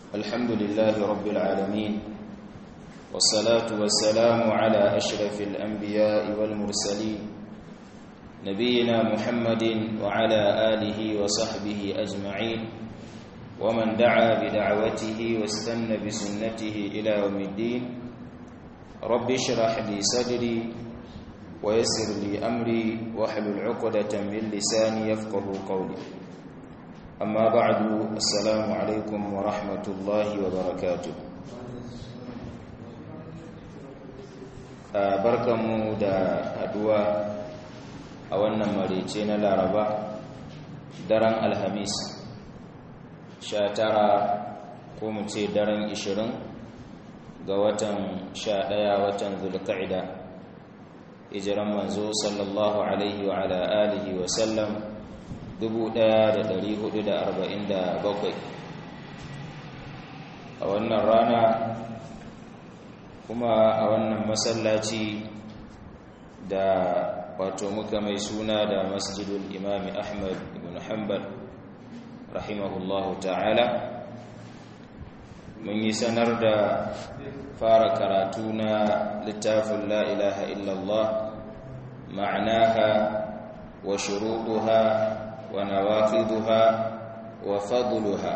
الحمد لله رب العالمين والصلاة والسلام على أشرف الأنبياء والمرسلين نبينا محمد وعلى آله وصحبه أجمعين ومن دعا بدعوته واستنى بسنته إلى يوم الدين رب اشرح لي صدري ويسر لي أمري واحلل عقدة من لساني يفقه قولي أما بعد السلام عليكم ورحمة الله وبركاته barkanmu da haduwa a wannan marice na laraba daren alhamis sha tara ko mu ce daren ishirin ga watan sha ɗaya watan zulka'ida hijiran manzo sallallahu alaihi wa ala alihi wa sallam 1447 a wannan rana kuma a wannan masallaci da wato muka mai suna da masjidul imami ahmad ibn hanbal rahimahullahu ta'ala mun yi sanar da fara karatu na littafin la ilaha illallah ma'anaha wa shuruɗuha wa nawaqiduha wa fadluha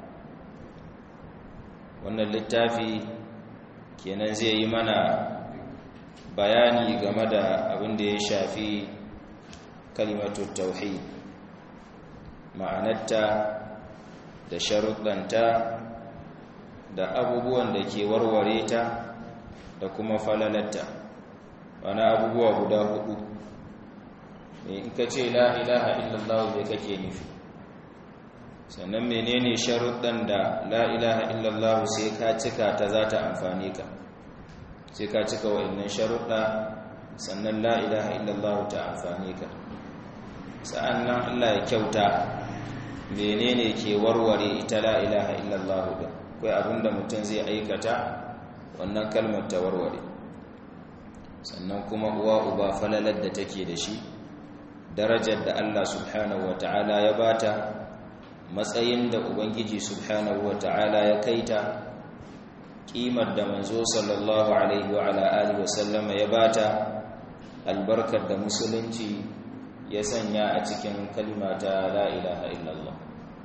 wannan littafi kenan zai yi mana bayani game da abin da ya shafi kalimatu tauhid ma'anarta da sharuɗanta da abubuwan da ke warware ta da kuma falalarta wani abubuwa guda hudu in ka ce la ilaha illallah bai kake nufi sannan menene sharuɗan da la ilaha illallah sai ka cika ta za ta amfani ka sai ka cika wa'annan sharuɗa sannan la ilaha illallah ta amfani ka sa'annan Allah ya kyauta menene ke warware ita la ilaha illallah da kai abinda mutum zai aikata wannan kalmar ta warware sannan kuma uwa uba falalar da take da shi darajar da Allah subhanahu ta'ala ya bata matsayin da ubangiji subhanahu ta'ala ya kaita kimar da manzo sallallahu alaihi wa ala alihi wa sallama ya bata albarkar da musulunci ya sanya a cikin kalimata la ilaha illallah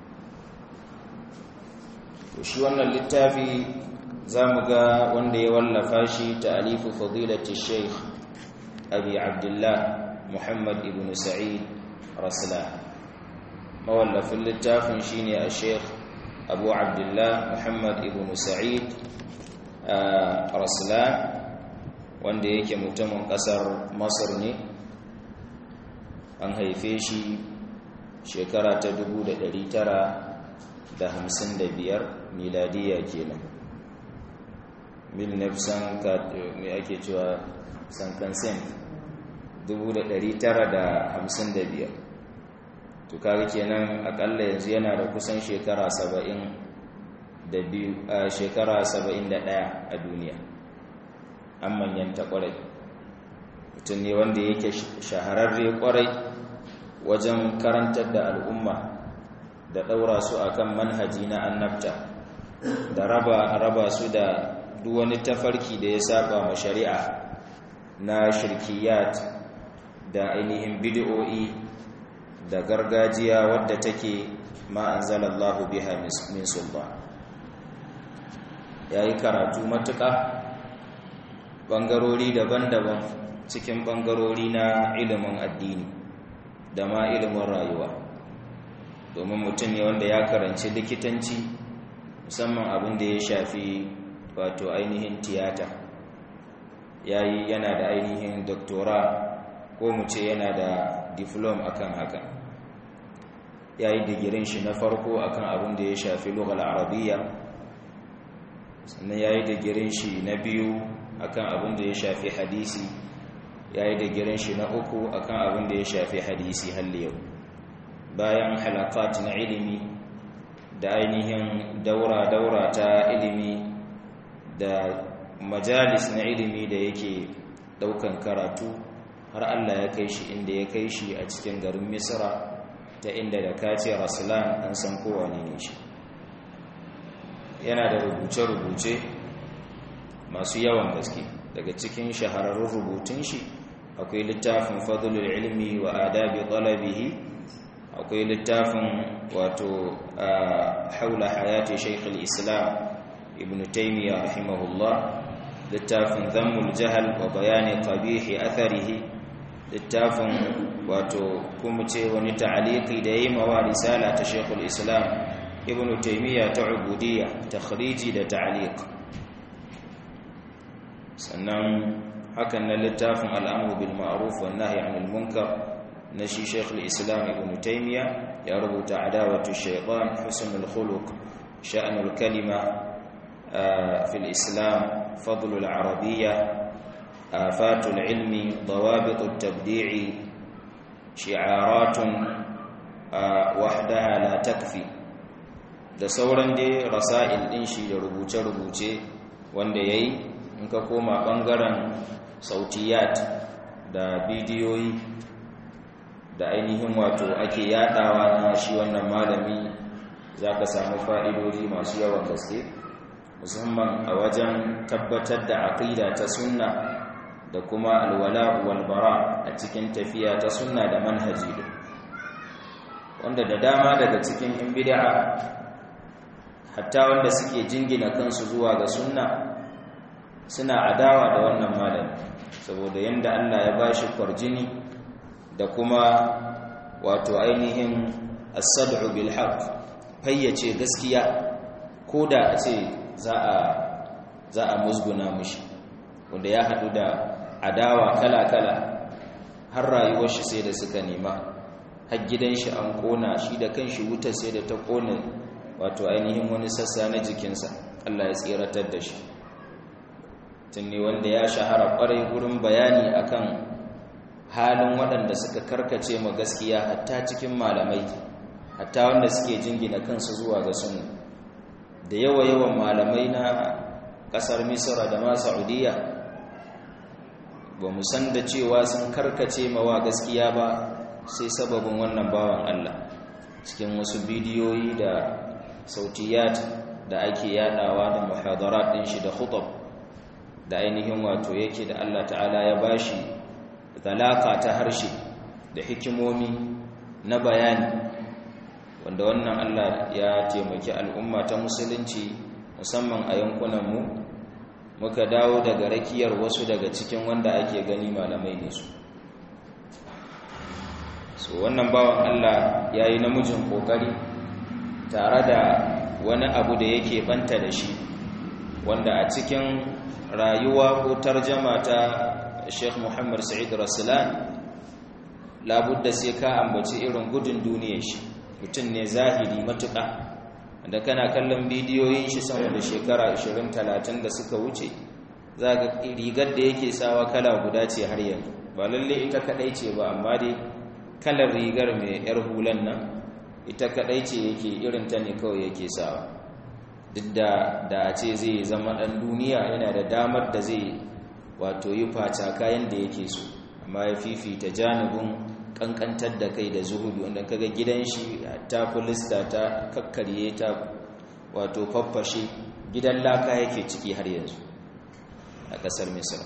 to shi wannan littafi zamu ga wanda ya wallafa shi ta'alifu fadilati shaykh abi abdullah muhammad ibn sa'id raslan mawallafin littafin shine a sheikh abu abdullah muhammad ibn sa'id raslan wanda yake mutumin kasar masar ne an haife shi shekara ta 1955 miladiya kenan mil nefsan mai ake cewa sankansen 1955 to kaga kenan akalla yanzu yana da kusan shekara 70 da biyu a shekara 71 a duniya an manyanta kwarai mutum ne wanda yake shahararre kwarai wajen karantar da al'umma da ɗaura su akan manhaji na annabta da raba raba su da duk wani tafarki da ya saba ma shari'a na shirkiyat da ainihin bid'o'i da gargajiya wadda take ma anzalallahu biha min sulban yayi karatu matuƙa bangarori daban-daban cikin bangarori na ilimin addini da ma ilimin rayuwa domin mutum ne wanda ya karanci likitanci musamman abin da ya shafi wato ainihin tiyata yayi yana da ainihin doktora ko mu ce yana da diplom akan haka ya yi digirin shi na farko akan abin da ya shafi lughal arabiya sannan ya yi digirin shi na biyu akan abin da ya shafi hadisi ya yi digirin shi na uku akan abin da ya shafi hadisi yau bayan halakat na ilimi da ainihin daura-daura ta ilimi da majalis na ilimi da yake daukan karatu har Allah ya kai shi inda ya kai shi a cikin garin misra ta inda da kace rasulan an san kowane ne shi yana da rubuce-rubuce masu yawan gaske daga cikin shahararrun rubutun shi akwai littafin fadlul ilmi wa adabi talabihi akwai littafin wato haula hayati shaykh al-islam ibn taymiyyah rahimahullah littafin dhammul jahl wa bayani qabihi atharihi littafin wato kuma ce wani ta'aliki da yayi mawa risala ta shaykh al-islam ibn taymiyyah ta ubudiyya takhriji da ta'liq sannan hakan na littafin al'amru bil ma'ruf wan nahyi 'anil munkar na shi Sheikh al-Islam Ibn Taymiyyah ya rubuta adawatu shaytan husnul khuluq sha'nul kalima fi al-islam fadlul arabiyya afatul ilmi dawabitut tabdi'i shi'aratun wahdaha la takfi da sauran dai rasail din shi da rubuce-rubuce wanda yayi in ka koma bangaren sautiyat da bidiyoyi da ainihin wato ake yadawa na shi wannan malami za ka samu fa'idodi masu yawan gaske musamman a wajen tabbatar da aƙida ta sunna da kuma alwala walbara a cikin tafiya ta sunna da manhaji wanda da dama daga cikin in bid'a hatta wanda suke jingina kansu zuwa ga sunna suna adawa da wannan malami saboda yanda Allah ya bashi kwarjini da kuma wato ainihin as-sad'u bil haqq fayyace gaskiya koda a ce za a za a musguna mushi wanda ya hadu da adawa kala-kala har rayuwar shi sai da suka nema har gidan shi an kona shi da kanshi wuta sai da ta kona wato ainihin wani sassa na jikinsa Allah ya tsiratar da shi tunni wanda ya shahara kwarai gurin bayani akan halin waɗanda suka karkace ma gaskiya hatta cikin malamai hatta wanda suke jingina kansu zuwa ga sunna da yawa yawan malamai na ƙasar misra da ma saudiya ba mu san da cewa sun karkace mawa gaskiya ba sai sababin wannan bawan Allah cikin wasu bidiyoyi da sautiyat da ake yadawa da muhadarat din shi da khutab da ainihin wato yake da Allah ta'ala ya bashi zalaka ta harshe da hikimomi na bayani wanda wannan Allah ya taimaki al'umma ta musulunci musamman a yankunanmu muka dawo daga rakiyar wasu daga cikin wanda ake gani malamai ne su so wannan bawan Allah ya yi namijin kokari tare da wani abu da yake banta da shi wanda a cikin rayuwa ko tarjama ta Sheikh Muhammad Sa'id Rasulan labudda sai ka ambaci irin gudun duniyar shi mutum ne zahiri matuƙa da kana kallon bidiyoyin shi sama da shekara 20-30 da suka wuce za ga rigar da yake sawa kala guda ce har yanzu ba lalle ita kadai ce ba amma dai kalar rigar mai yar hulan nan ita kadai ce yake irin ta ne kawai yake sawa duk da da a ce zai zama dan duniya yana da damar da zai wato yi fata kayan da yake so amma ya fifita janibin kankantar da kai da zuhudu wanda kaga gidan shi ta kulista ta kakkarye ta wato faffashe gidan laka yake ciki har yanzu a kasar misir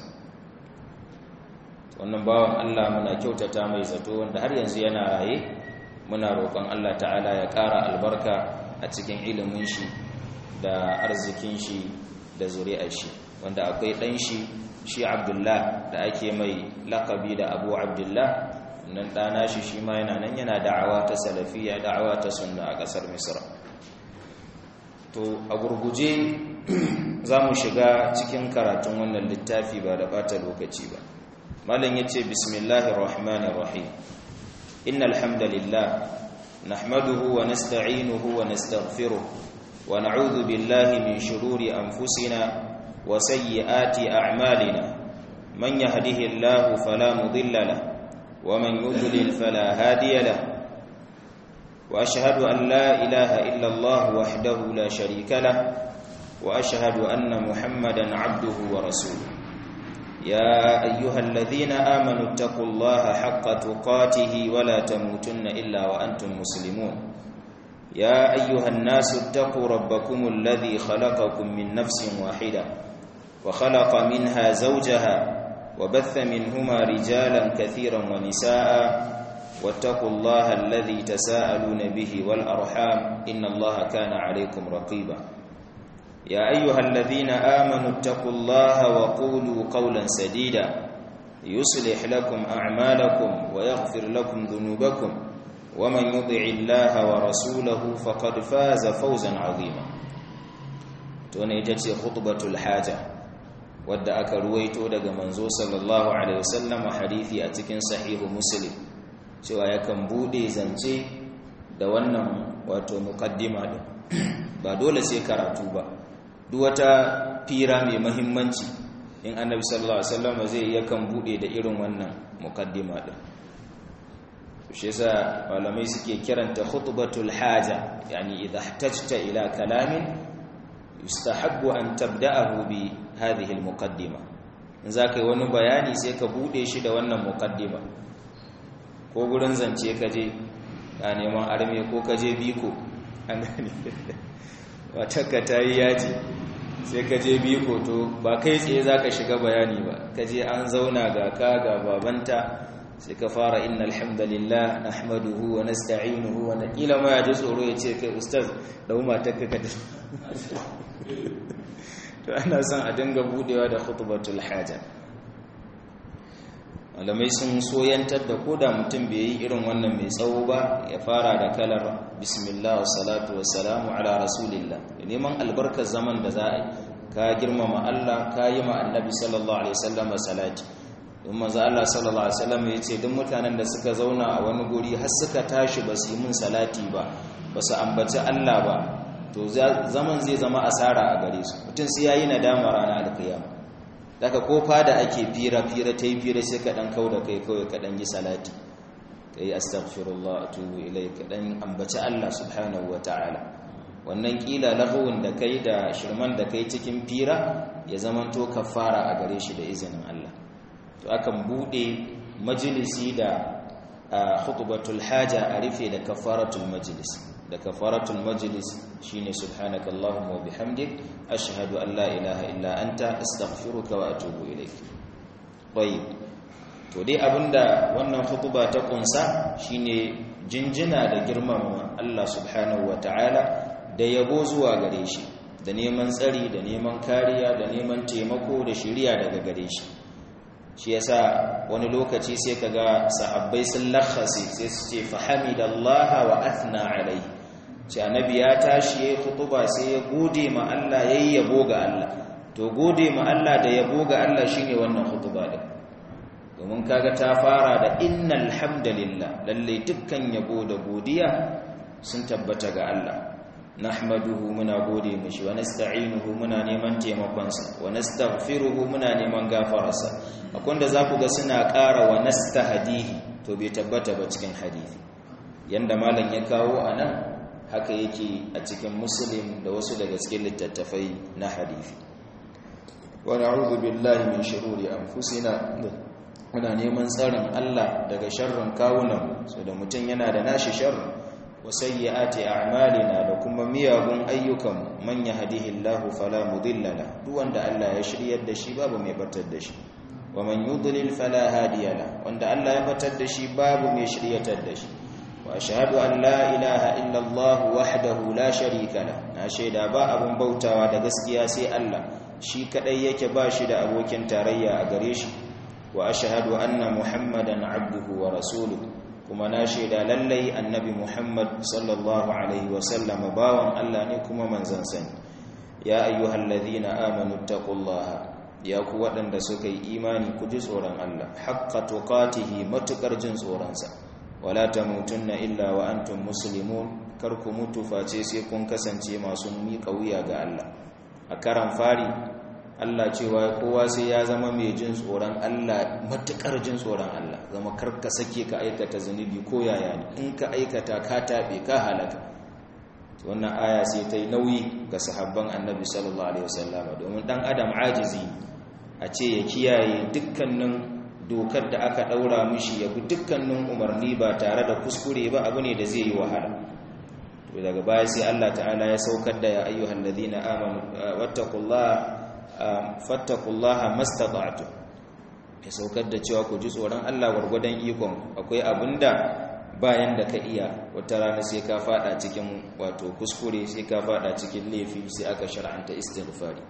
wannan bawan Allah muna kyautata mai zato wanda har yanzu yana raye muna roƙon Allah ta'ala ya ƙara albarka a cikin ilimin shi da arzikin shi da zuri'ar shi wanda akwai ɗan shi shi abdullah da ake mai lakabi da abu abdullah nan ɗana shi shi ma yana nan yana da'awa ta salafiya da'awa ta sunna a ƙasar misra to a gurguje za mu shiga cikin karatun wannan littafi ba da ɓata lokaci ba malam ya ce bismillahir rahmanir rahim innal hamdalillah nahmaduhu wa nasta'inuhu wa nastaghfiruh wa na'udhu billahi min shururi anfusina wa sayyiati a'malina man yahdihillahu fala mudilla lahu ومن يضلل فلا هادي له واشهد ان لا اله الا الله وحده لا شريك له واشهد ان محمدا عبده ورسوله يا ايها الذين امنوا اتقوا الله حق تقاته ولا تموتن الا وانتم مسلمون يا أيها الناس اتقوا ربكم الذي خلقكم من نفس واحدة وخلق منها زوجها وبث منهما رجالا كثيرا ونساء واتقوا الله الذي تساءلون به والأرحام إن الله كان عليكم رقيبا يا أيها الذين آمنوا اتقوا الله وقولوا قولا سديدا يصلح لكم أعمالكم ويغفر لكم ذنوبكم ومن يطع الله ورسوله فقد فاز فوزا عظيما توني تتي خطبة الحاجة wadda aka ruwaito daga manzo sallallahu alaihi wasallam hadisi a cikin sahihu muslim cewa yakan bude zance da wannan wato muqaddima din ba dole sai karatu ba duk wata fira mai muhimmanci in annabi sallallahu alaihi wasallam zai yakan bude da irin wannan muqaddima din shi yasa malamai suke kiranta khutbatul haja yani idha ihtajta ila kalamin yustahabbu an tabda'ahu bi hadhihi almuqaddima in zaka yi wani bayani sai ka bude shi da wannan muqaddima ko gurin zance ka je ka neman arme ko ka je biko an gane wata ka tayi yaji sai ka je biko to ba kai tsaye zaka shiga bayani ba ka je an zauna ga ka ga babanta sai ka fara inna alhamdulillah nahmaduhu wa nasta'inuhu wa naqila ma yaji tsoro yace kai ustaz da umma takka ka to ana son a dinga budewa da khutbatul haja malamai sun soyantar da koda mutum bai yi irin wannan mai tsawo ba ya fara da kalar bismillah wa salatu wa salamu ala rasulillah da neman albarkar zaman da za a yi ka girmama Allah ka yi ma annabi sallallahu alaihi wasallam salati don manzo Allah sallallahu alaihi wasallam ya ce duk mutanen da suka zauna a wani guri har suka tashi ba su yi mun salati ba ba su ambaci Allah ba to zaman zai zama asara a gare su mutum sai yayi nadama ranar alkiyama daga ko fada ake fira fira tayi fira sai ka dan kauda kai kawai ka dan yi salati kai astaghfirullah atubu ilai ka dan ambaci Allah subhanahu wataala wannan kila lahawun da kai da shirman da kai cikin fira ya zamanto kafara a gare shi da izinin Allah to akan bude majalisi da khutbatul haja a rufe da kafaratul majlis da kafaratul majlis shine subhanakallahumma wa bihamdik ashhadu an la ilaha illa anta astaghfiruka wa atubu ilaik tayyib to dai abinda wannan khutba ta kunsa shine jinjina da girmama Allah subhanahu ta'ala da yabo zuwa gare shi da neman tsari da neman kariya da neman taimako da shiriya daga gare shi shi yasa wani lokaci sai kaga sahabbai sun lakhasi sai su ce fahamidallaha wa athna alaihi ce annabi ya tashi yayin khutuba sai ya gode ma Allah yayi yabo ga Allah to gode ma Allah da yabo ga Allah shine wannan khutuba din domin kaga ta fara da innal hamdalillah lalle dukkan yabo da godiya sun tabbata ga Allah nahmaduhu muna gode mishi wa nasta'inuhu muna neman taimakonsa wa nastaghfiruhu muna neman gafararsa akwai da zaku ga suna ƙara wa nastahdihi to bai tabbata ba cikin hadisi yanda malam ya kawo anan haka yake a cikin muslim da wasu daga cikin littattafai na hadisi wa na'udhu billahi min shururi anfusina muna neman tsarin Allah daga sharrin kawunan so da mutum yana da nashi sharri wa sayyiati a'malina da kuma miyagun ayyukan man yahdihillahu fala mudilla la duk wanda Allah ya shiryar da shi babu mai batar da shi wa man yudlil fala hadiya la wanda Allah ya batar da shi babu mai shiryatar da shi wa ashhadu an la ilaha illa Allah wahdahu la sharika la na shaida ba abun bautawa da gaskiya sai Allah shi kadai yake ba shi da abokin tarayya a gare shi wa ashhadu anna muhammadan abduhu wa rasuluhu kuma na shaida lallai annabi Muhammad sallallahu alaihi wasallama bawan Allah ne kuma manzon sani ya ayyuhallazina amanu taqullaha ya ku waɗanda suka yi imani ku ji tsoron Allah haqqa tuqatihi matukar jin tsoronsa wala tamutunna illa wa antum muslimun kar ku mutu face sai kun kasance masu miƙa wuya ga Allah a karan fari Allah cewa kowa sai ya zama mai jin tsoron Allah matukar jin tsoron Allah zama karka sake ka aikata zunubi ko yaya ne in ka aikata ka taɓe ka halaka wannan aya sai ta yi nauyi ga sahabban annabi sallallahu alaihi wasallam domin dan adam ajizi a ce ya kiyaye dukkanin dokar da aka daura mishi ya bi dukkanin umarni ba tare da kuskure ba abu ne da zai yi wahala to daga baya sai Allah ta'ala ya saukar da ya ayyuhal ladina amanu wattaqullaha fattaqullaha mastata'tu ya saukar da cewa ku ji tsoron Allah gwargwadon ikon akwai abinda bayan da ka iya wata rana sai ka fada cikin wato kuskure sai ka fada cikin laifi sai aka shar'anta istighfari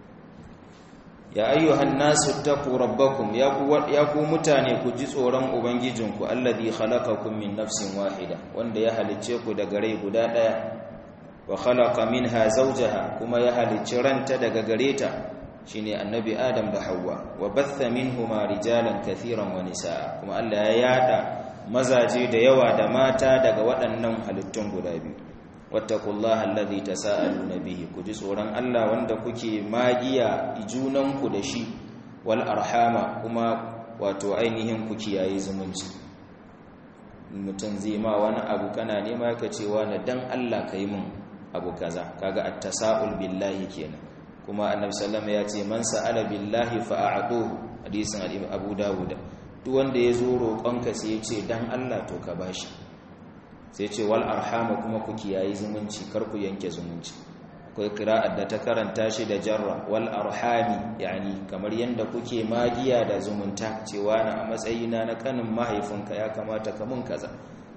ya ayyuhan nasu taqu rabbakum ya ku ya ku mutane ku ji tsoron ubangijinku alladhi khalaqakum min nafsin wahida wanda ya halicce ku daga rai guda daya wa khalaqa minha zawjaha kuma ya halicci ranta daga gareta shine annabi adam da Hauwa wa batha minhuma rijalan kathiran wa nisaa kuma Allah ya yada mazaje da yawa da mata daga waɗannan halittun guda biyu wattaqullaha allazi tasaaluna bihi ku ji tsoron Allah wanda kuke magiya junanku da shi wal arhama kuma wato ainihin ku kiyaye zumunci mutum zai ma wani abu kana nema ka cewa na dan Allah kai mun abu kaza kaga at-tasaul billahi kenan kuma annabi sallama ya ce man sa'ala billahi fa'atuhu hadisin Abu Dawud duk wanda ya zo roƙonka sai ya ce dan Allah to ka bashi sai ce wal arhama kuma ku kiyayi zumunci kar ku yanke zumunci akwai qira'ar da ta karanta shi da jarra wal arhami yani kamar yanda kuke magiya da zumunta cewa na a matsayina na kanin mahaifinka ya kamata ka mun kaza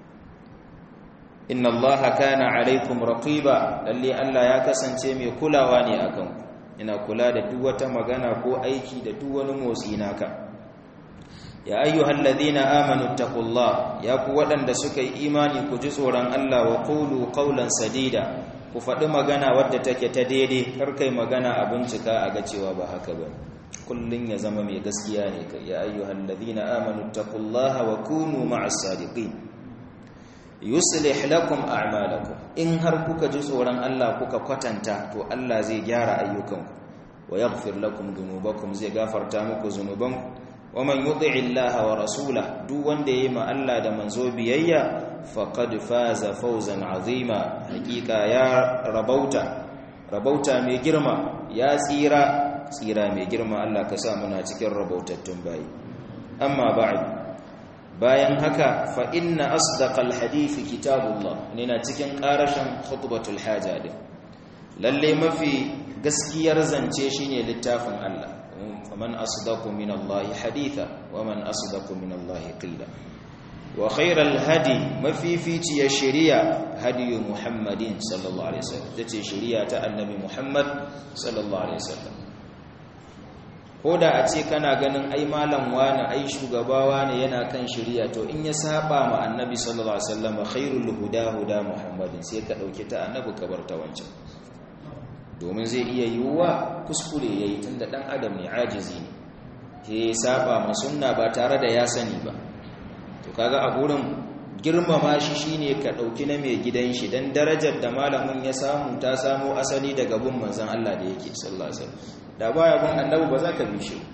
inna allaha kana alaikum raqiba lalle Allah ya kasance mai kulawa ne akan ku ina kula da duk wata magana ko aiki da duk wani motsi naka ya ayyuhal ladina amanu taqullah ya ku waɗanda suka yi imani ku ji tsoron Allah wa qulu qawlan sadida ku faɗi magana wadda take ta daidai kar kai magana a bincika a ga cewa ba haka ba kullun ya zama mai gaskiya ne kai ya ayyuhal ladina amanu taqullaha wa kunu ma'as sadiqin yuslih lakum a'malakum in har kuka ji tsoron Allah kuka kwatanta to Allah zai gyara ayyukanku wa yaghfir lakum dhunubakum zai gafarta muku zunubanku ومن يطع الله ورسوله duk wanda yayi ma Allah da manzo biyayya faqad faza fawzan azima hakika ya rabauta rabauta mai girma ya tsira tsira mai girma Allah ka sa muna cikin rabautattun bayi amma ba'd bayan haka fa inna asdaqal hadith kitabullah ne na cikin karashin khutbatul haja din lalle mafi gaskiyar zance shine littafin Allah فمن أصدق من الله حديثا ومن أصدق من الله قيلا وخير الهدي ما في فيتي الشريعة هدي محمد صلى الله عليه وسلم تتي شريعة النبي محمد صلى الله عليه وسلم koda a ce kana ganin ai malam wani ai shugaba wani yana kan shari'a to in ya saba ma annabi sallallahu alaihi wasallam khairul huda huda muhammadin sai ka dauke ta annabi ka bar ta wancan domin zai iya yiwuwa kuskure ya yi tun da ɗan adam ne ajizi ne ke saba ma sunna ba tare da ya sani ba to kaga a gurin girmama shi shine ka ɗauki na mai gidan shi don darajar da malamin ya samu ta samo asali daga bin manzan Allah da yake sallallahu alaihi da baya bin annabi ba za ka bi shi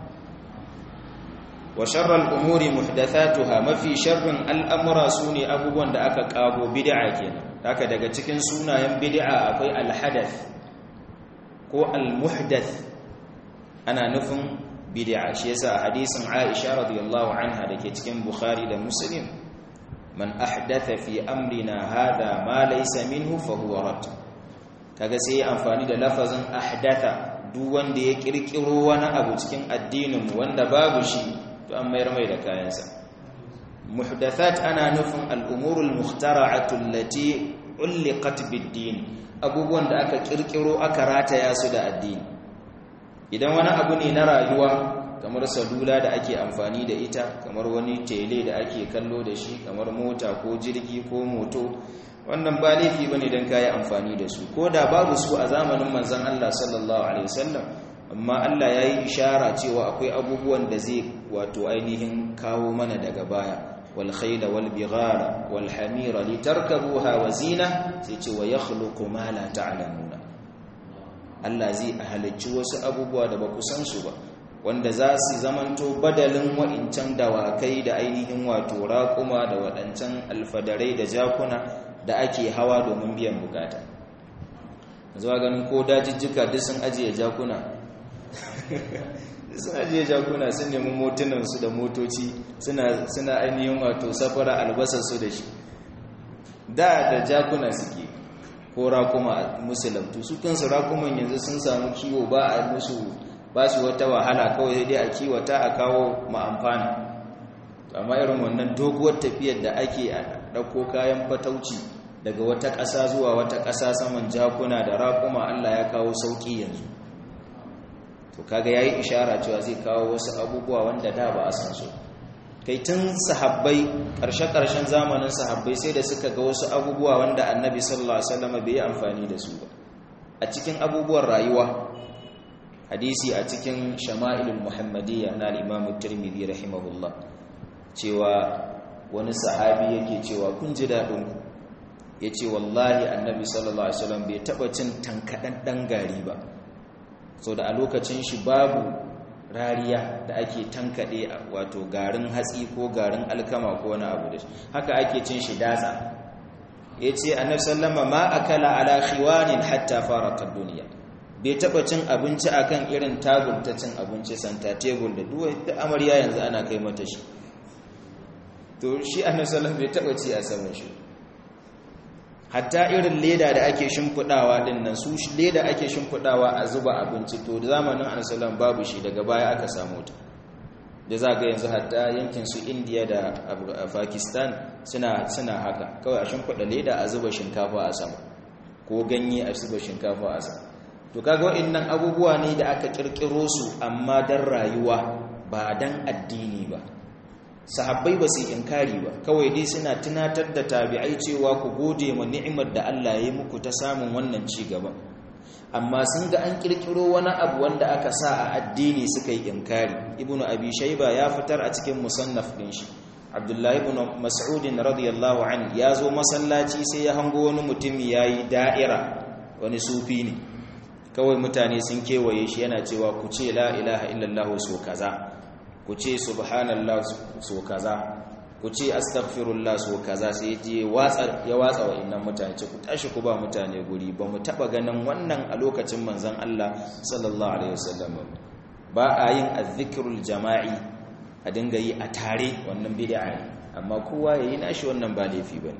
wa sharral umuri muhdathatuha mafi sharrin al'amura sune abubuwan da aka kago bid'a kenan haka daga cikin sunayen bid'a akwai al-hadath ko al-muhdath ana nufin bid'a shi yasa a hadisin Aisha radiyallahu anha dake cikin Bukhari da Muslim man ahdatha fi amrina hadha ma laysa minhu fa huwa rad kaga sai amfani da lafazin ahdatha duk wanda ya kirkiro wani abu cikin addinin wanda babu shi to an mayar mai da kayansa muhdathat ana nufin al-umurul mukhtara'atu allati ulliqat bid-din abubuwan da aka kirkiro aka rataya su da addini idan wani abu ne na rayuwa kamar salula da ake amfani da ita kamar wani tele da ake kallo da shi kamar mota ko jirgi ko moto wannan ba laifi bane dan kai amfani da su ko da babu su a zamanin manzon Allah sallallahu alaihi wasallam amma Allah yayi ishara cewa akwai abubuwan da zai wato ainihin kawo mana daga baya والخيل والبغال والحمير لتركبوها وزينة سيتي ويخلق ما لا تعلمون Allah zai halicci wasu abubuwa da ba ku san su ba wanda za su zamanto badalin wa'incan dawakai da ainihin wato raƙuma da waɗancan alfadarai da jakuna da ake hawa domin biyan bukata zuwa ganin ko dajijjika duk sun ajiye jakuna sun ajiye jakuna sun nemi motunansu da motoci suna ainihin wato safara albasarsu da shi da da jakuna suke ko raƙuma musuluntu su kansu raƙuman yanzu sun samu kiwo ba a musu ba su wata wahala kawai dai a kiwata a kawo ma'amfani amma irin wannan doguwar tafiyar da ake a ɗauko kayan fatauci daga wata ƙasa zuwa wata ƙasa saman jakuna da raƙuma Allah ya kawo sauƙi yanzu to kaga yayi ishara cewa zai kawo wasu abubuwa wanda da ba a san su kai tun sahabbai ƙarshe-ƙarshen zamanin sahabbai sai da suka ga wasu abubuwa wanda annabi sallallahu alaihi wasallam bai yi amfani da su ba a cikin abubuwan rayuwa hadisi a cikin shama'ilul muhammadiyya na al-imam tirmidhi rahimahullah cewa wani sahabi yake cewa kun ji dadin ku yace wallahi annabi sallallahu alaihi wasallam bai taba cin tankadan dan gari ba so da a lokacin shi babu rariya da ake tankade wato garin hatsi ko garin alkama ko wani abu da shi haka ake cin shi datsa yace annabi sallama ma akala ala khiwanin hatta faraka duniya bai taba cin abinci akan irin tabul ta cin abinci santa table da duwai da amarya yanzu ana kai mata shi to shi annabi sallallahu bai taba ci a saman shi hatta irin leda da ake shimfidawa din nan su leda ake shimfidawa a zuba abinci to da zamanin annabi sallallahu babu shi daga baya aka samu ta da za ga yanzu hatta yankin su India da Pakistan suna suna haka kawai a shimfida leda a zuba shinkafa a sama ko ganye a zuba shinkafa a sama to kaga waɗannan abubuwa ne da aka kirkiro su amma dan rayuwa ba dan addini ba sahabbai ba su inkari ba kawai dai suna tunatar da tabi'ai cewa ku gode ma ni'imar da Allah ya yi muku ta samun wannan ci gaba amma sun ga an kirkiro wani abu wanda aka sa a addini suka yi inkari ibnu abi shayba ya fitar a cikin musannaf din shi abdullahi ibn mas'ud radiyallahu an ya zo masallaci sai ya hango wani mutumi yayi da'ira wani sufi ne kawai mutane sun kewaye shi yana cewa ku ce la ilaha illallah so kaza ku ce subhanallah so kaza ku ce astaghfirullah so kaza sai je watsa ya watsa wa innan mutane ce ku tashi ku ba mutane guri ba mu taba ganin wannan a lokacin manzon Allah sallallahu alaihi wasallam ba a yin azzikrul jama'i a dinga yi a tare wannan bid'a ne amma kowa yayi nashi wannan ba laifi bane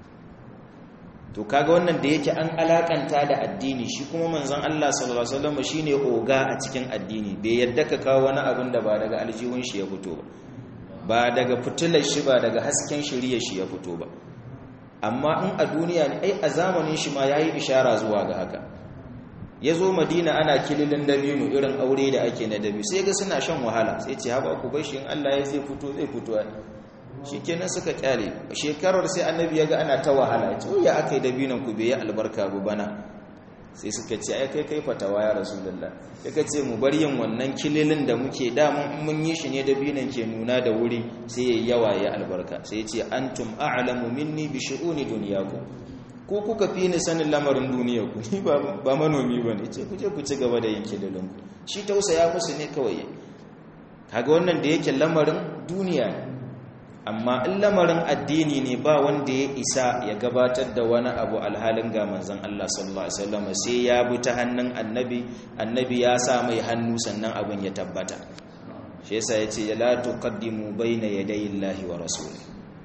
to kaga wannan da yake an alakanta da addini shi kuma manzon Allah sallallahu alaihi wasallam shine oga a cikin addini bai yadda ka kawo wani abin da ba daga aljihun shi ya fito ba ba daga fitilar shi ba daga hasken shirye shi ya fito ba amma in a duniya ne ai a zamanin shi ma yayi ishara zuwa ga haka yazo madina ana kililin dabino irin aure da ake na dabi sai ga suna shan wahala sai ce haba ku bar shi in Allah ya zai fito zai fito shi kenan suka kyale shekarar sai annabi ya ga ana ta wahala ya ce ya aka yi dabinan ku bai yi albarka bu bana sai suka ce ai kai kai fatawa ya rasulullah ya ka ce mu bar yin wannan kililin da muke damun mun yi shi ne dabinan ke nuna da wuri sai ya yawa ya albarka sai ya ce antum a'lamu minni bi shu'uni dunyakum ko kuka fi ni sanin lamarin duniya ku ni ba manomi ba ne ce ku je ku ci gaba da yin kililin ku shi tausaya musu ne kawai kaga wannan da yake lamarin duniya ne amma in lamarin addini ne ba wanda ya isa ya gabatar da wani abu alhalin ga manzon Allah sallallahu alaihi wasallam sai ya bi ta hannun annabi annabi ya sa mai hannu sannan abin ya tabbata shi yasa yace ya la tuqaddimu baina yaday Allahi wa rasuli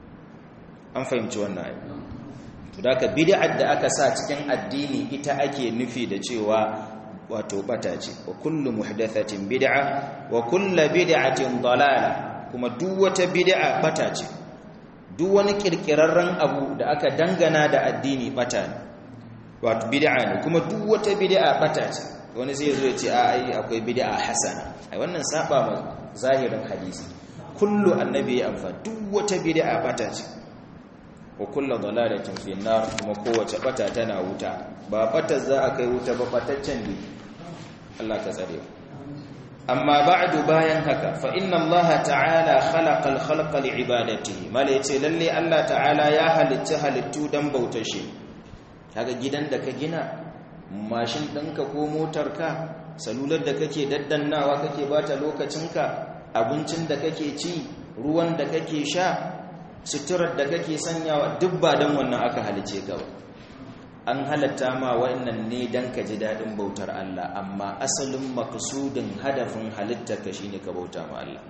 an fahimci wannan ayi to da bid'ar da aka sa cikin addini ita ake nufi da cewa wato bata ce wa kullu muhdathatin bid'a wa kullu bid'atin dalalah kuma duk wata bid'a bata ce duk wani kirkirarren abu da aka dangana da addini bata ne wato bid'a ne kuma duk wata bid'a bata ce wani zai zo ya ce a ai akwai bid'a hasana ai wannan saba ma zahirin hadisi kullu annabi ya amfa duk wata bid'a bata ce wa kullu dalalatin fi nar kuma kowace bata tana wuta ba bata za a kai wuta ba bataccen ne Allah ka tsare mu amma ba'du bayan haka fa inna allaha ta'ala khalaqal khalqa li'ibadatihi mala yace lalle Allah ta'ala ya halitta halittu dan bautar shi kaga gidan da ka gina mashin ɗinka ko motarka salular da kake daddannawa kake bata lokacinka abincin da kake ci ruwan da kake sha suturar da kake sanyawa duk ba dan wannan aka halice ka ba an halatta ma wannan ne dan ka ji daɗin bautar Allah amma asalin maksudin hadafin halittarka shine ka bauta ma Allah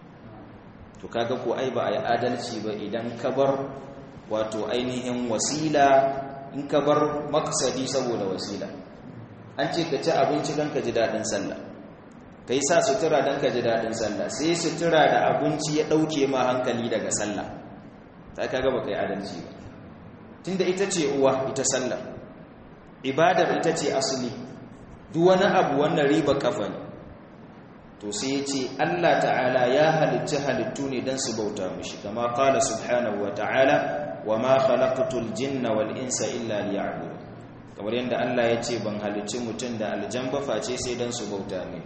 to kaga ko ai ba ai adalci ba idan ka bar wato ainihin wasila in ka bar maksadi saboda wasila an ce ka ci abinci don ka ji daɗin sallah ka yi sa sutura don ka ji daɗin sallah sai sutura da abinci ya ɗauke ma hankali daga sallah ta ka gaba ka yi adalci ba tunda ita ce uwa ita sallah ibadar ita ce asali duk wani abu wannan riba kafa ne to sai ya ce Allah ta'ala ya halitta halittu ne don su bauta mishi kama kala subhanahu wa ta'ala wa ma khalaqatul jinna wal insa illa liya'budun kamar yadda Allah ya ce ban halicci mutum da aljan ba face sai don su bauta ne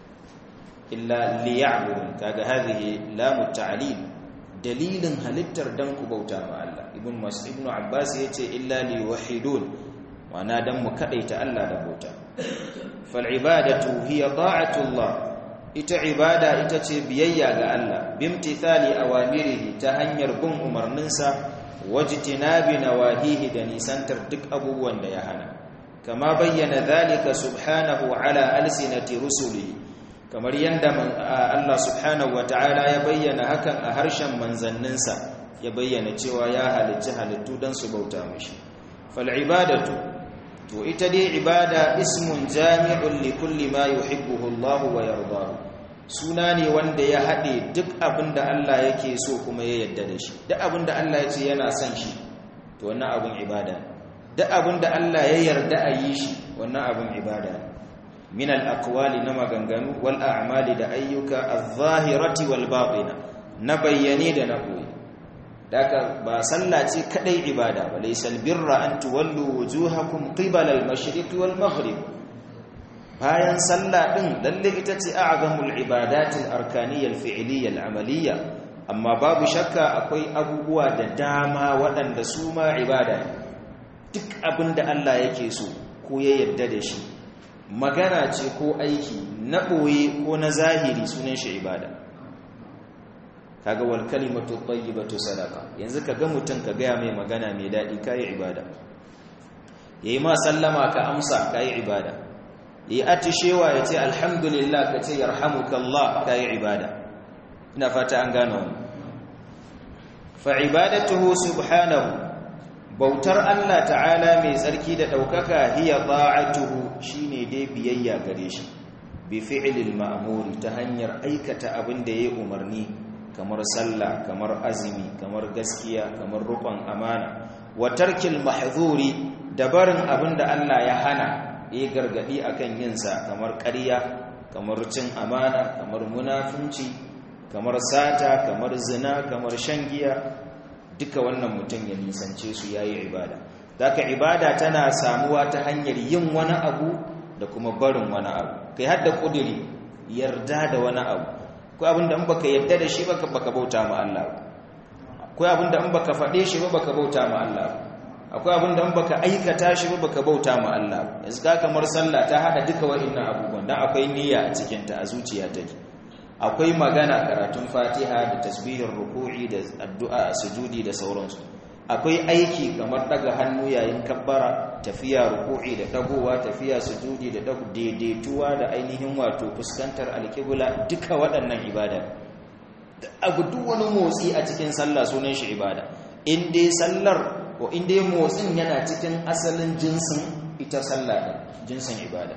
illa liya'budun kaga hadhihi lamu ta'lil dalilin halittar dan ku bauta ma Allah ibn mas'ud ibn abbas yace illa liwahidun wana dan mu kadaita Allah da bauta fal ibadatu hiya ta'atullah ita ibada ita ce biyayya ga Allah bimtithali awamirihi ta hanyar bin umarninsa wajtinabi nawahihi da nisantar duk abubuwan da ya hana kama bayyana zalika subhanahu ala alsinati rusulihi kamar yanda Allah subhanahu wataala ya bayyana hakan a harshen manzanninsa ya bayyana cewa ya halicci halittu dan su bauta mishi fal ibadatu to ita dai ibada ismun jami'un li kulli ma yuhibbuhu Allah wa yardahu suna ne wanda ya haɗe duk abin da Allah yake so kuma ya yadda da shi duk abin da Allah ya ce yana son shi to wannan abin ibada duk abin da Allah ya yarda a yi shi wannan abin ibada min al-aqwali na maganganu wal a'mali da ayyuka adh-dhahirati wal batina na bayyane da na koyi daga ba sallah ce kadai ibada ba laysal birra an tuwallu wujuhakum qibala al-mashriq wal maghrib bayan sallah din lalle ita ce a'zamul ibadatil arkaniyal fi'liyal amaliyya amma babu shakka akwai abubuwa da dama waɗanda su ma ibada duk abinda Allah yake so ko ya yarda da shi magana ce ko aiki na ɓoye ko na zahiri sunan shi ibada kaga wal kalimatu tayyibatu sadaqa yanzu kaga mutum ka gaya mai magana mai daɗi kai ibada yayi ma sallama ka amsa kai ibada yi atishewa ya ce alhamdulillah ka ce yarhamukallah ka yi ibada ina fata an gano wani fa'ibadatuhu subhanahu bautar Allah ta'ala mai tsarki da ɗaukaka hiya ta'atuhu shi ne dai biyayya gare shi bi fi'ilil ma'amuri ta hanyar aikata abin da ya umarni kamar sallah kamar azumi kamar gaskiya kamar rukun amana wa tarkil mahzuri da barin abin da Allah ya hana yi gargadi akan yinsa kamar ƙarya kamar cin amana kamar munafunci kamar sata kamar zina kamar shan giya duka wannan mutum ya nisance su yayi ibada daga ibada tana samuwa ta hanyar yin wani abu da kuma barin wani abu kai hadda kudiri yarda da wani abu ko abinda in baka yarda da shi baka baka bauta ma Allah ko abinda in baka faɗe shi ba baka bauta ma Allah akwai abin da baka aikata shi ba baka bauta ma Allah yanzu ka kamar sallah ta hada duka wa'annan abubuwan dan akwai niyya a cikin ta a zuciya take akwai magana karatun Fatiha da tasbihin ruku'i da addu'a sujudi da sauransu akwai aiki kamar daga hannu yayin kabbara tafiya ruku'i da dagowa tafiya sujudi da dago daidaituwa da ainihin wato fuskantar alƙibla duka waɗannan ibada abu duk wani motsi a cikin sallah sunan shi ibada in dai sallar ko in dai motsin yana cikin asalin jinsin ita sallah din jinsin ibada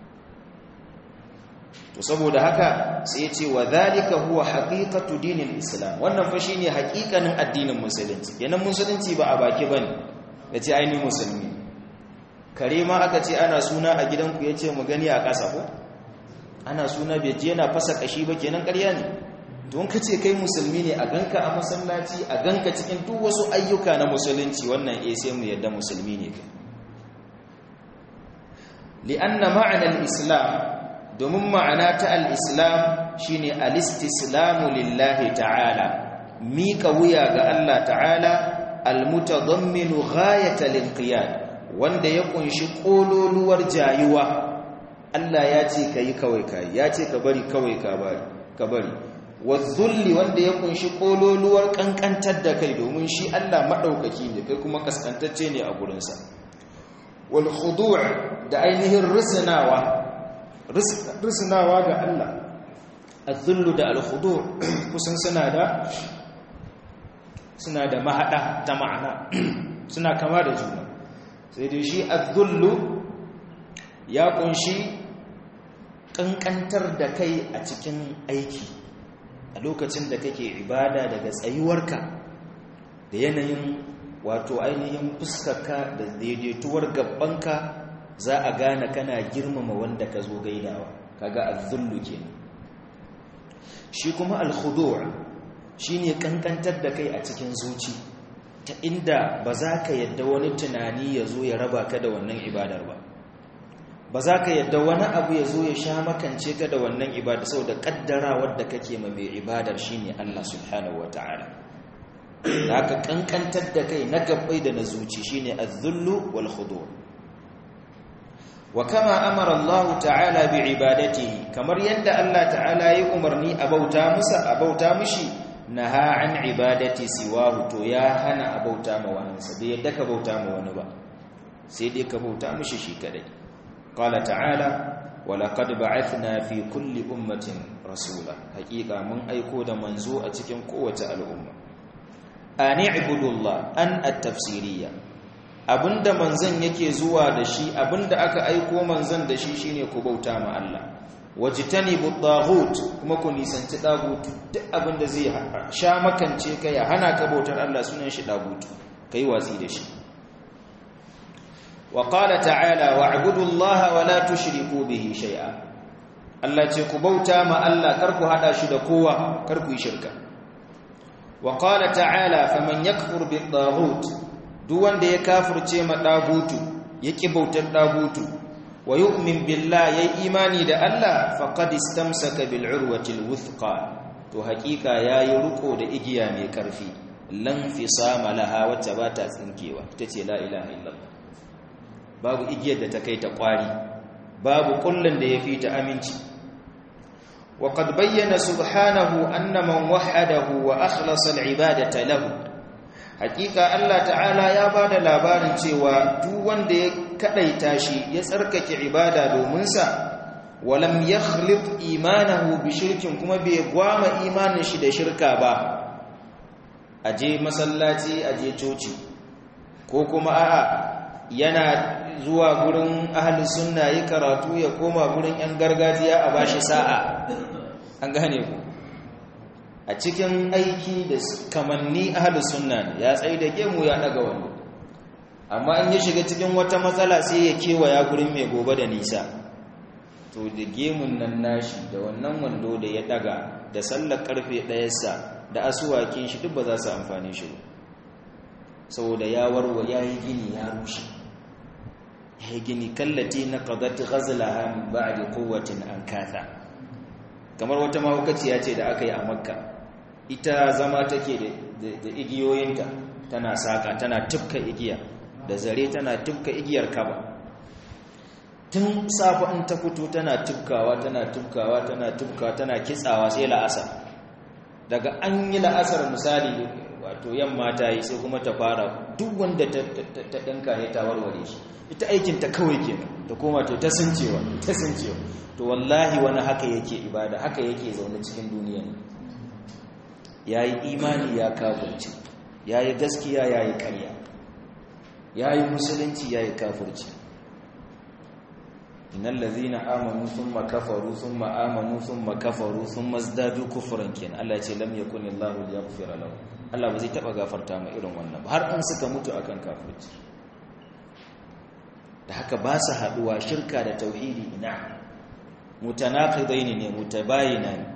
to saboda haka sai ya ce wa zalika huwa haqiqatu dinil islam wannan fa shine haƙiƙanin addinin musulunci kenan musulunci ba a baki bane yace ai ni musulmi kare ma aka ce ana suna a gidanku yace mu gani a ƙasa ko ana suna bai je yana fasa kashi ba kenan ƙarya ne don ka ce kai musulmi ne a ganka a masallaci a ganka cikin duk wasu ayyuka na musulunci wannan eh sai mu yadda musulmi ne kai li'anna ma'anar islam domin ma'ana ta al-islam shine al-istislamu lillahi ta'ala miƙa wuya ga Allah ta'ala al-mutadamminu ghayatal inqiyad wanda ya kunshi kololuwar jayuwa Allah ya ce kai kawai kai ya ce ka bari kawai ka bari ka bari wazzulli wanda ya kunshi kololuwar kankantar da kai domin shi Allah madaukaki ne kai kuma kaskantacce ne a gurinsa wal khudu' da ainihin risnawa risnawa ga Allah azzullu da al khudu' kusan suna da suna da mahada ta ma'ana suna kama da juna sai dai shi adh-dhullu ya kunshi kankantar da kai a cikin aiki a lokacin da kake ibada daga tsayuwarka da yanayin wato ainihin fuskarka da daidaituwar gabbanka za a gane kana girmama wanda ka zo gaidawa kaga azzullu kenan shi kuma al-khudu' shine kankantar da kai a cikin zuci ta inda ba za ka yadda wani tunani ya zo ya raba ka da wannan ibadar ba ba za ka yadda wani abu ya zo ya sha makance ka da wannan ibada saboda kaddara wadda kake ma mai ibadar shine Allah subhanahu wataala da aka kankantar da kai na gabbai da na zuci shine az-zullu wal khudu' wa kama amara Allah ta'ala bi ibadatihi kamar yadda Allah ta'ala yi umarni a bauta musa a bauta mishi naha an ibadati siwahu to ya hana a bauta ma wani sa bai yadda ka bauta ma wani ba sai dai ka bauta mishi shi kadai qala ta'ala wa laqad ba'athna fi kulli ummatin rasula haqiqa mun aiko da manzo a cikin kowace al'umma an ibudullah an at-tafsiriyya abinda manzon yake zuwa da shi abinda aka aiko manzon da shi shine ku bauta ma Allah wajtanibu taghut kuma ku nisanci taghut duk abinda zai sha makance ka ya hana ka bautar Allah sunan shi taghut kai watsi da shi wa qala ta'ala wa'budu Allah wa la tushriku bihi shay'a Allah ce ku bauta ma Allah kar ku hada shi da kowa kar ku yi shirka wa qala ta'ala faman yakfur bit taghut duk wanda ya kafirce ma dagutu yaki bautar dagutu wa yu'min billah yayi imani da Allah faqad istamsaka bil urwatil wuthqa to hakika yayi ruko da igiya mai karfi lan fisama laha wacce ba ta tsinkewa ita ce la ilaha illallah babu igiyar da ta kai ta kwari babu kullun da yafi ta aminci wa qad bayyana subhanahu anna man wahadahu wa akhlasa al ibadata lahu hakika Allah ta'ala ya ba da labarin cewa duk wanda ya kadaita shi ya tsarkake ibada domin sa walam yakhlif imanahu bi shirkin kuma bai gwama imanin shi da shirka ba aje masallaci aje coci ko kuma a'a yana zuwa gurin ahlus sunna yi karatu ya koma gurin yan gargajiya a bashi sa'a an gane ku a cikin aiki da kamanni ahlus sunna ne ya tsaye da gemu ya daga wando amma in ya shiga cikin wata matsala sai ya kewaya gurin mai gobe da nisa to da gemun nan nashi da wannan wando da ya daga da sallar karfe ɗayarsa da asuwakin shi duk ba za su amfani shi ba saboda ya warwa ya yi gini ya rushe ya yi gini kallati na ƙazati ghazlaha min ba'di quwwatin an katha kamar wata mahaukaciya ce da aka yi a makka ita zama take da igiyoyinta tana saka tana tufka igiya da zare tana tufka igiyar kaba tun safa in ta fito tana tufkawa tana tufkawa tana tufkawa tana kitsawa sai la'asar daga an yi la'asar misali wato yamma ta yi sai kuma ta fara duk wanda ta ɗinka ne ta warware shi ita aikinta kawai ke ta koma to ta suncewa ta suncewa to wallahi wani haka yake ibada haka yake zaune cikin duniya ne ya yi imani ya kafurci ya yi gaskiya ya yi karya ya yi musulunci ya yi kafurci inan lazina amanu sun makafaru sun ma'amanu sun makafaru sun mazdadu kufuran ken Allah ce lam yakun Allah ya kufira lahu Allah ba zai taba gafarta ma irin wannan ba har in suka mutu akan kafirci da haka ba su haduwa shirka da tauhidi ina mutanaqidaini ne mutabayina ne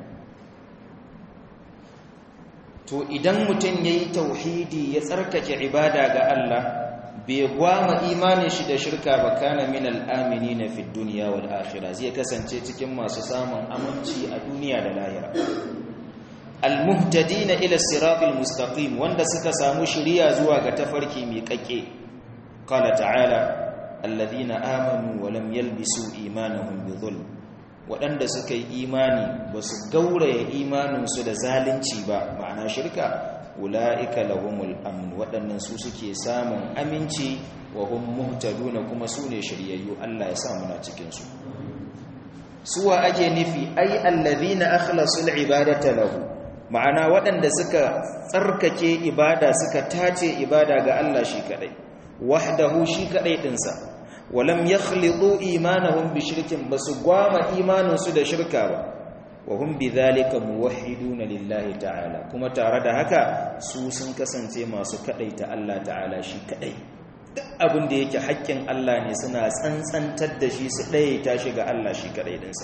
to idan mutum yayi tauhidi ya tsarkake ibada ga Allah bai gwama imanin shi da shirka ba kana min al-aminina fi dunya wal akhirah zai kasance cikin masu samun aminci a duniya da lahira al-muhtadina ila siratil mustaqim wanda suka samu shiriya zuwa ga tafarki mai kake qala ta'ala alladhina amanu wa lam yalbisu imanahum bi dhulm waɗanda suka yi imani ba su gauraya imaninsu da zalunci ba ma'ana shirka ula'ika lahumul amn waɗannan su suke samun aminci wa hum muhtaduna kuma su ne shiryayyu Allah ya sa muna cikin su suwa ake nufi ai alladhina akhlasul ibadata lahu ma'ana waɗanda suka tsarkake ibada suka tace ibada ga Allah shi kadai wahdahu shi kadai dinsa walam yakhlidu imanahum bi shirkin basu gwama imaninsu da shirka ba wa hum bidhalika muwahhiduna lillahi ta'ala kuma tare da haka su sun kasance masu kadaita Allah ta'ala shi kadai duk abin da yake haƙƙin Allah ne suna tsantsantar da shi su ɗaya ta shiga Allah shi kadai dinsa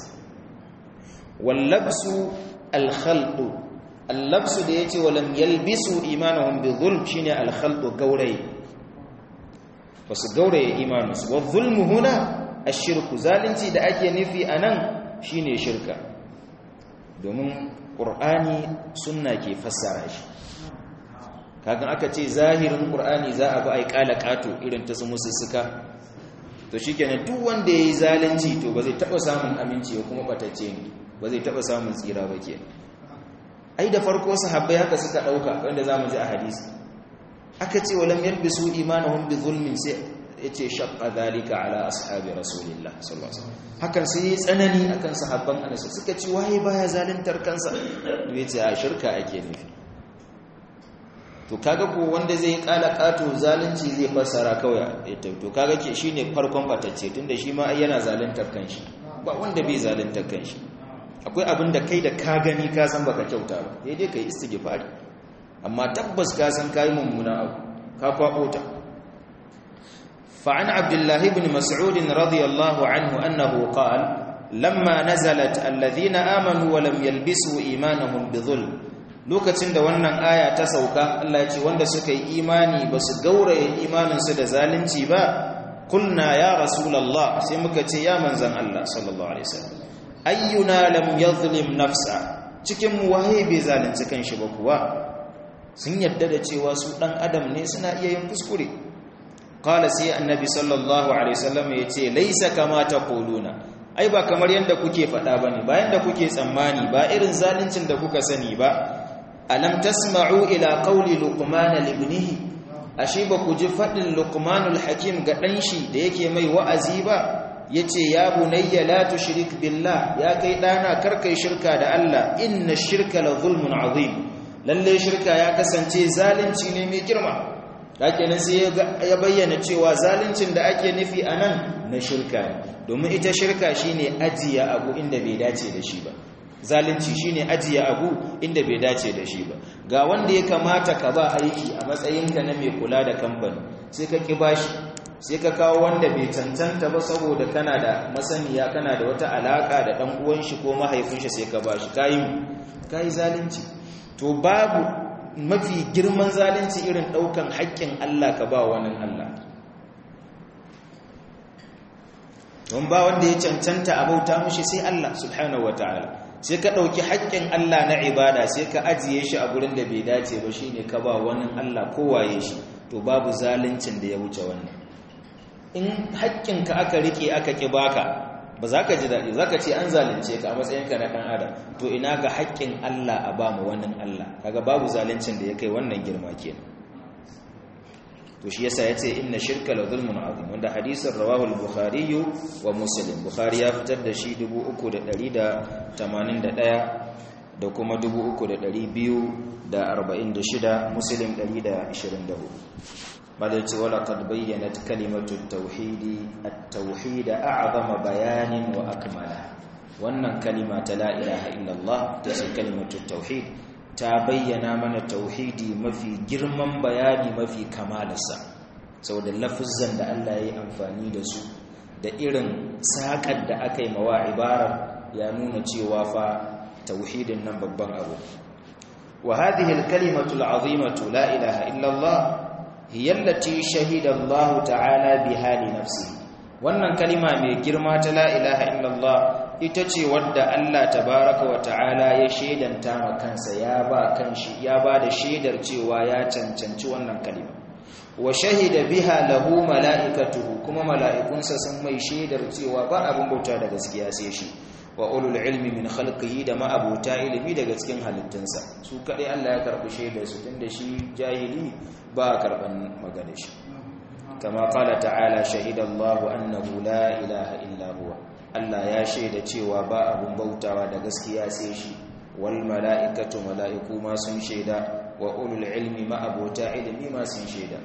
wallabsu alkhalqu allabsu da yace walam yalbisu imanahum bi dhulm shine alkhalqu gaurayi basu gauraye imaninsu wa zulmu huna ashirku zalunci da ake nufi anan shine shirka domin qur'ani sunna ke fassara shi kagan aka ce zahirin qur'ani za a bi ai kala kato irin ta su musussuka to shikenan duk wanda yayi zalunci to ba zai taba samun aminci kuma batacce ne ba zai taba samun tsira ba kenan ai da farko sahabbai haka suka dauka wanda zamu ji a hadisi aka ce walam yalbisu imanahum bi zulmin sai yace shaqqa zalika ala ashabi rasulillah sallallahu alaihi wasallam hakan sai tsanani akan sahabban annabi suka ce waye baya zaluntar kansa yace a shirka ake nufi to kaga ko wanda zai kala kato zalunci zai fassara kawai ya to kaga ke shine farkon batacce tunda shi ma ai yana zaluntar kanshi ba wanda bai zaluntar kanshi akwai abin da kai da ka gani ka san baka kyauta ba sai dai kai istighfari amma tabbas ka san kai mummuna abu ka kwabo ta fa an abdullahi ibn mas'ud radiyallahu anhu annahu qala lamma nazalat alladhina amanu wa lam yalbisu imanahum bidhulm lokacin da wannan aya ta sauka Allah ya ce wanda suka yi imani ba su gauraye imaninsu da zalunci ba kulna ya rasulullah sai muka ce ya manzan Allah sallallahu alaihi wasallam ayyuna lam yadhlim nafsa cikin mu waye bai zalunci kanshi ba kuwa sun yadda da cewa su dan adam ne suna iya yin kuskure qala sai annabi sallallahu alaihi wasallam yace laysa kama taquluna ai ba kamar yanda kuke faɗa bane ba yanda kuke tsammani ba irin zaluncin da kuka sani ba alam tasma'u ila qawli luqman libnihi ashe ba ku ji fadin luqmanul hakim ga dan shi da yake mai wa'azi ba yace ya bunayya la tushrik billah ya kai dana karkai shirka da Allah inna shirka la zulmun azim lalle shirka ya kasance zalunci ne mai girma kenan sai ya bayyana cewa zaluncin da ake nufi anan na shirka ne domin ita shirka shine ajiya abu inda bai dace da shi ba zalunci shine ajiye abu inda bai dace da shi ba ga wanda ya kamata ka ba aiki a matsayinka na mai kula da kamfani sai ka ki bashi sai ka kawo wanda bai cancanta ba saboda kana da masaniya kana da wata alaka da dan uwan shi ko mahaifin shi sai ka bashi kai kai zalunci to babu mafi girman zalunci irin daukan haƙƙin Allah ka ba wani Allah don ba wanda ya cancanta a bauta mushi sai Allah subhanahu wataala sai ka ɗauki haƙƙin Allah na ibada sai ka ajiye shi a gurin da bai dace ba shine ka ba wani Allah kowaye shi to babu zaluncin da ya wuce wannan in haƙƙinka aka rike aka ƙi baka ba za ka ji daɗi za ka ce an zalunce ka a matsayinka na ɗan adam to ina ga haƙƙin Allah a ba mu wani Allah kaga babu zaluncin da ya kai wannan girma kenan to shi yasa yace inna shirka la zulmun azim wanda hadisin rawahu al-bukhari wa muslim bukhari ya fitar da shi 3181 da kuma 3246 muslim 124 bada yace wala qad bayyanat kalimatu at-tauhid at-tauhid a'zama bayanin wa akmala wannan kalima ta la ilaha illallah ta ce kalimatu at-tauhid ta bayyana mana tauhidi mafi girman bayani mafi kamalarsa saboda lafuzan da Allah ya yi amfani da su da irin saƙar da aka yi mawa ibarar ya nuna cewa fa tauhidin nan babban abu wa hadhihi al-kalimatu al-azimatu la ilaha illa Allah hiya allati shahida Allah ta'ala biha li nafsihi wannan kalima mai girma ta la ilaha illa Allah ita ce wadda Allah tabaraka wa ta'ala ya shaidanta ma kansa ya ba kanshi ya ba da shaidar cewa ya cancanci wannan kalima wa shahida biha lahu mala'ikatuhu kuma mala'ikunsa sun mai shaidar cewa ba abin bauta da gaskiya sai shi wa ulul ilmi min khalqihi da ma abuta ilimi daga cikin halittunsa su kadai Allah ya karbi shaidar su tunda shi jahili ba karban magana shi kama qala ta'ala shahida Allahu annahu la ilaha illa huwa Allah ya shaida cewa ba abun bautawa da gaskiya sai shi wal mala'ikatu mala'iku ma sun shaida wa ulul ilmi ma abota ilmi ma sun shaida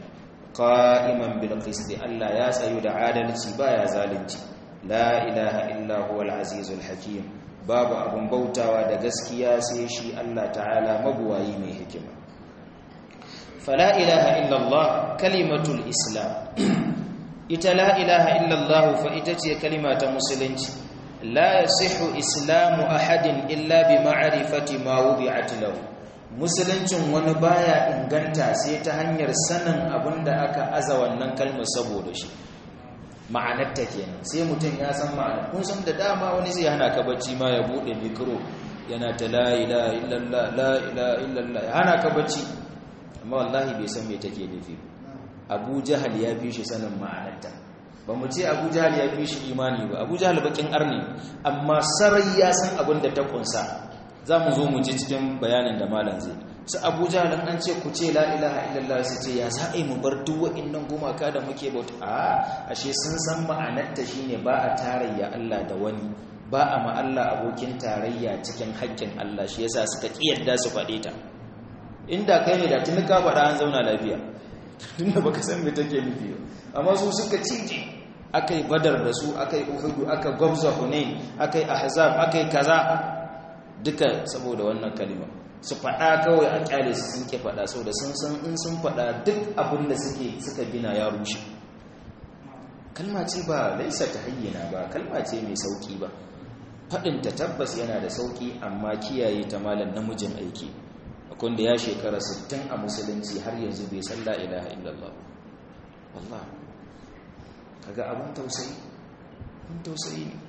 qa'iman bil qist Allah ya tsayu da adalci baya zalunci la ilaha illa huwal azizul hakim babu abun bautawa da gaskiya sai shi Allah ta'ala mabuwayi mai hikima fala ilaha illa Allah kalimatul islam ita la ilaha illa Allah fa ita ce kalima ta musulunci la yasihu islamu ahadin illa bi ma'rifati ma wubi'at lahu musuluncin wani baya inganta sai ta hanyar sanin abinda aka aza wannan kalmar saboda shi ma'anarta kenan sai mutum ya san ma'anar kun san da dama wani zai hana ka bacci ma ya bude mikro yana ta la ilaha illallah la ilaha illallah ya hana ka bacci amma wallahi bai san me take nufi Abu Jahal ya fi shi sanin ma'anarta ba mu ce Abu Jahal ya fi shi imani ba Abu Jahal bakin arni amma sarai ya san abin da ta kunsa za mu zo mu ji cikin bayanin da malam zai su Abu Jahal an ce ku ce la ilaha illallah su ce ya za a yi mu bar duk wa'annan gumaka da muke bauta a ashe sun san ma'anarta shine ba a tarayya Allah da wani ba a ma Allah abokin tarayya cikin haƙƙin Allah shi yasa suka kiyarda su faɗe ta inda kai ne da tuni ka faɗa an zauna lafiya tunda baka san me take nufi amma su suka cije akai badar da su akai uhudu aka gwabza hunain akai ahzab akai kaza duka saboda wannan kalima su faɗa kawai a kyale su sun ke faɗa saboda sun san in sun faɗa duk abin da suke suka gina ya rushe kalma ce ba laisa ta hayyana ba kalma ce mai sauki ba faɗinta tabbas yana da sauki amma kiyaye ta malam namijin aiki akwai da ya shekara 60 a musulunci har yanzu bai san la ilaha illallah wallah kaga abin tausayi abin tausayi ne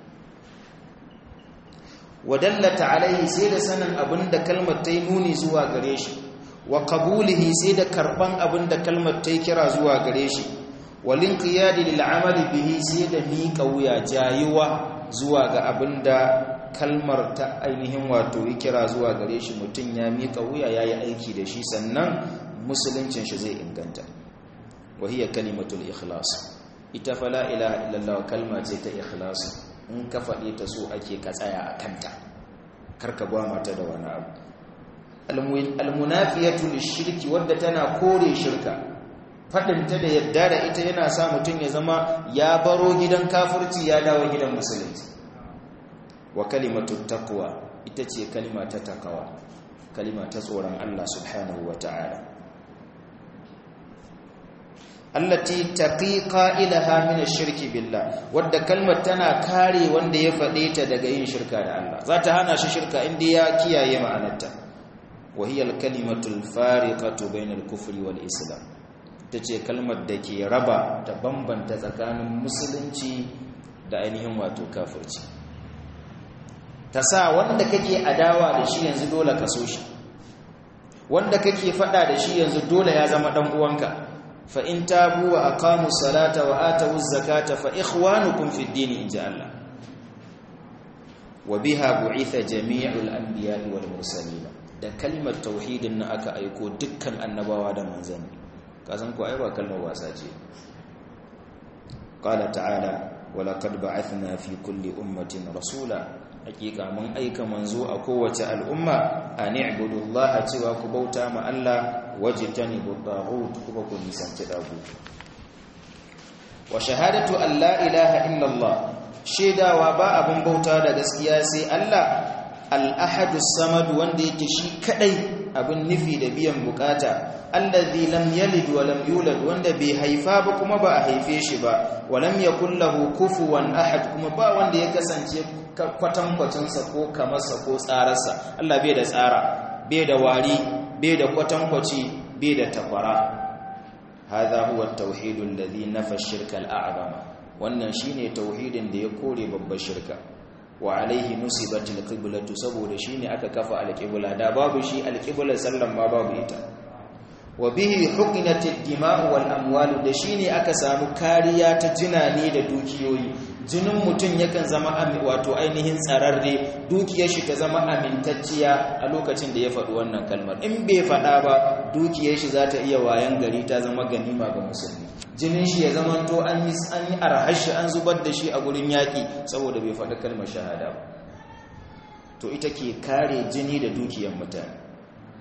wadallata alaihi sai da sanin abin da kalmar ta yi nuni zuwa gare shi wa qabulihi sai da karban abin da kalmar ta yi kira zuwa gare shi walin qiyadi lil amali bihi sai da miƙa wuya jayuwa zuwa ga abin da kalmar ta ainihin wato yi kira zuwa gare shi mutum ya miƙa wuya ya yi aiki da shi sannan musuluncin shi zai inganta wahiyar kalimatul ikhlas ita fa la ilaha illallah kalma ce ta ikhlas in ka faɗi ta so ake ka tsaya a kanta karka gwama ta da wani abu almunafiyatu lishirki wadda tana kore shirka faɗinta da yadda da ita yana sa mutum ya zama ya baro gidan kafirci ya dawo gidan musulunci wa kalimatu taqwa ita ce kalima ta takawa kalima ta tsoron Allah subhanahu wa ta'ala allati taqi qailaha min ash-shirki billah wadda kalmar tana kare wanda ya fade ta daga yin shirka da Allah za ta hana shi shirka inda ya kiyaye ma'anarta wa hiya al-kalimatu al-fariqatu bayna al-kufri wal islam tace kalmar da ke raba ta bambanta tsakanin musulunci da ainihin wato kafirci ta sa wanda kake adawa da shi yanzu dole ka so shi wanda kake fada da shi yanzu dole ya zama dan uwanka fa in tabu wa aqamu salata wa atu zakata fa ikhwanukum fi ad-din inja Allah wa biha bu'itha jami'ul anbiya'i wal mursalin da kalmar tauhidin na aka aiko dukkan annabawa da manzanni kasan ko ai ba kalmar wasa ce qala ta'ala wa laqad ba'athna fi kulli ummatin rasula hakika mun aika manzo a kowace al'umma a ni'budullaha cewa ku bauta ma Allah wajtanibu taghut kuma ku nisanci dagut wa shahadatu an la ilaha illallah shedawa ba abun bauta da gaskiya sai Allah al-ahadus samad wanda yake shi kadai abun nufi da biyan bukata allazi lam yalid wa lam yulad wanda bai haifa ba kuma ba a haife shi ba wa lam yakul lahu kufuwan ahad kuma ba wanda ya kasance kwatankwacinsa ko kamarsa ko tsararsa Allah bai da tsara bai da wari bai da kwatankwaci bai da takwara hadha huwa at-tauhid alladhi nafa ash-shirka al-a'zama wannan shine tauhidin da ya kore babbar shirka wa alaihi nusibatil qiblatu saboda shine aka kafa al-qibla da babu shi al-qibla sallan ma babu ita wa bihi huqinatid dima'u wal amwal da shine aka samu kariya ta jinane da dukiyoyi jinin mutum yakan zama wato ainihin tsararre dukiyar shi ta zama amintacciya a lokacin da ya faɗi wannan kalmar in bai faɗa ba dukiyar shi za ta iya wayan gari ta zama ganima ga musulmi jinin shi ya zama to an yi an yi arhashi an zubar da shi a gurin yaƙi saboda bai faɗi kalmar shahada ba to ita ke kare jini da dukiyar mutane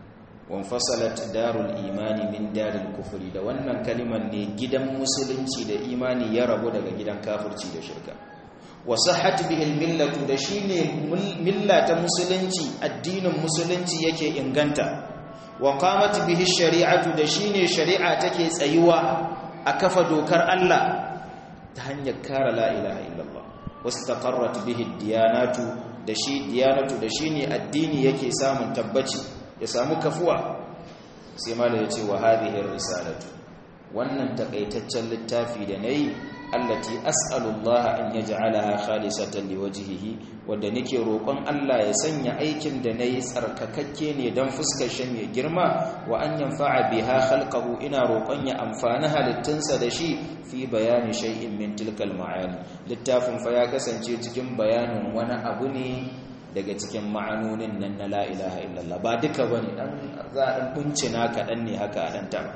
wanfasalat darul imani min daril kufri da wannan kalimar ne gidan musulunci da imani ya rabu daga gidan kafirci da shirka wa sahhat bihi millatu da shine milla ta musulunci addinin musulunci yake inganta wa qamat bihi shari'atu da shine shari'a take tsayuwa a kafa dokar Allah ta hanyar kare la ilaha illallah wastaqarrat bihi diyanatu da shi diyanatu da shine addini yake samun tabbaci ya samu kafuwa sai malai ya ce wa hadhihi risalatu wannan takaitaccen littafi da nayi allati as'alullah an yaj'alaha khalisatan liwajhihi wanda nake roƙon Allah ya sanya aikin da nayi tsarkakakke ne dan fuskar shi mai girma wa an yanfa'a biha khalqahu ina roƙon ya amfani halittunsa da shi fi bayani shay'in min tilkal ma'ani littafin fa ya kasance cikin bayanin wani abu ne daga cikin ma'anonin nan na la ilaha illallah ba duka bane dan za a dan bincina kaɗan ne haka a dan ta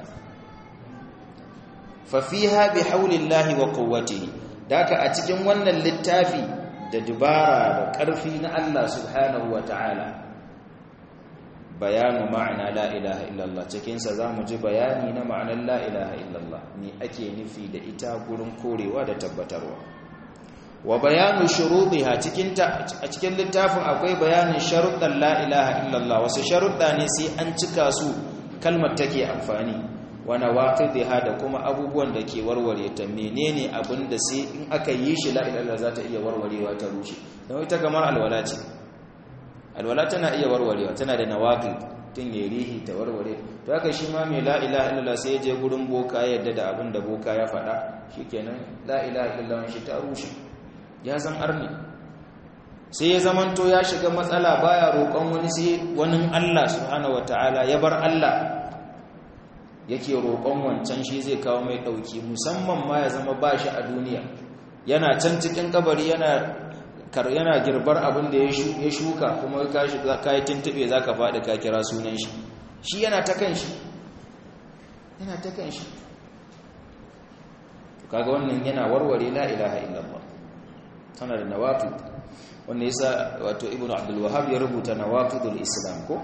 fa fiha bi haulillahi wa quwwatihi daka a cikin wannan littafi da dubara da ƙarfi na Allah subhanahu wa ta'ala bayanu ma'ana la ilaha illallah cikin sa zamu ji bayani na ma'anar la ilaha illallah me ake nufi da ita gurin korewa da tabbatarwa wa bayanu shurutiha cikin ta a cikin littafin akwai bayanin sharuɗan la ilaha illallah wasu sharuɗa ne sai an cika su kalmar take amfani wa nawaqidiha da kuma abubuwan da ke warware ta menene abin da sai in aka yi shi la ilaha illallah za ta iya warwarewa ta rushe don ita kamar alwala ce alwala tana iya warwarewa tana da nawaqid tun ya rihi ta warware to haka shi ma mai la ilaha illallah sai ya je gurin boka yadda da abin da boka ya faɗa shikenan la ilaha illallah shi ta rushe ya zan arni sai ya zamanto ya shiga matsala baya roƙon wani sai wani Allah subhanahu wataala ya bar Allah yake roƙon wancan shi zai kawo mai ɗauki musamman ma ya zama ba shi a duniya yana can cikin kabari yana yana girbar abin da ya shuka kuma ka yi tuntube za ka faɗi ka kira sunan shi shi yana ta kan shi yana ta kan shi kaga wannan yana warware la ilaha illallah tana da nawaqid wanda yasa wato ibnu abdul wahhab ya rubuta nawaqidul islam ko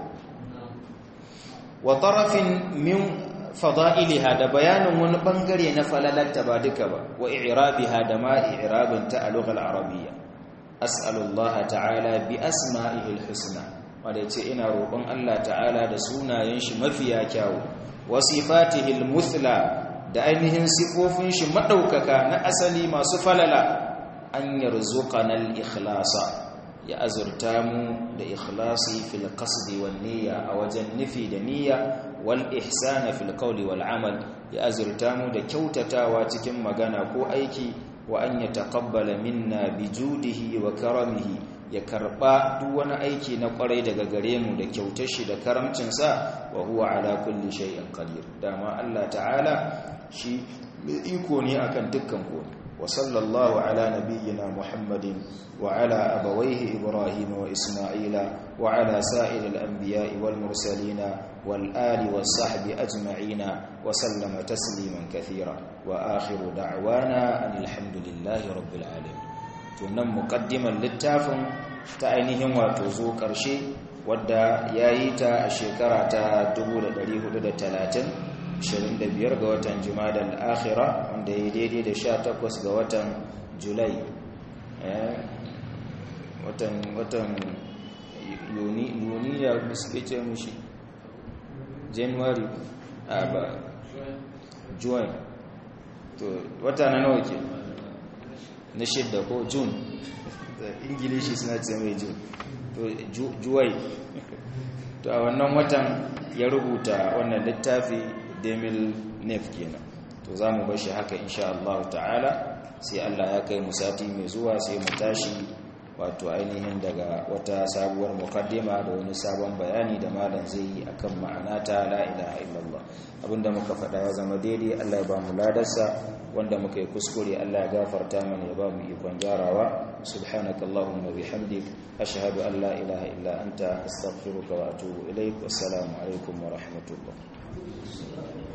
wa tarafin min fada'iliha da bayanin wani bangare na falalarta ba duka ba wa i'rabiha da ma i'rabinta a lughal arabiyya as'alullah ta'ala bi asma'ihil husna wanda yace ina roƙon Allah ta'ala da sunayen shi mafiya kyawu wa sifatihil muthla da ainihin sifofin shi madaukaka na asali masu falala an yarzuqana al-ikhlasa ya azurta mu da ikhlasi fil qasdi wan niyya a wajen nufi da niyya wal ihsana fil qawli wal amal ya azurta mu da kyautatawa cikin magana ko aiki wa an yataqabbala minna bi judihi wa karamihi ya karba duk wani aiki na kwarai daga gare mu da kyautar shi da karamcin sa wa huwa ala kulli shay'in qadir dama Allah ta'ala shi iko ne akan dukkan komai وصلى الله على نبينا محمد وعلى أبويه إبراهيم وإسماعيل وعلى سائر الأنبياء والمرسلين والآل والصحب أجمعين وسلم تسليما كثيرا وآخر دعوانا أن الحمد لله رب العالمين tunan muqaddiman littafin ta ainihin wato zo ƙarshe wadda yayi ta a shekara ta 1430 25 ga watan jumadal akhira wanda ya daidai da 18 ga watan julai watan watan yuni yuni ya muske mushi january a ba juin to wata na nawa ke na shidda ko june ingilishi suna ce mai june to juwai to a wannan watan ya rubuta wannan littafi demil nef kenan to za mu bashi haka insha Allah ta'ala sai Allah ya kai mu sati mai zuwa sai mu tashi wato ainihin daga wata sabuwar mukaddima da wani sabon bayani da malam zai yi akan ma'ana ta la ilaha illallah abinda muka faɗa ya zama daidai Allah ya ba mu ladarsa wanda muka yi kuskure Allah ya gafarta mana ya ba mu ikon gyarawa subhanakallahumma bihamdik ashhadu an la ilaha illa anta astaghfiruka wa atubu ilaik wassalamu alaikum wa rahmatullah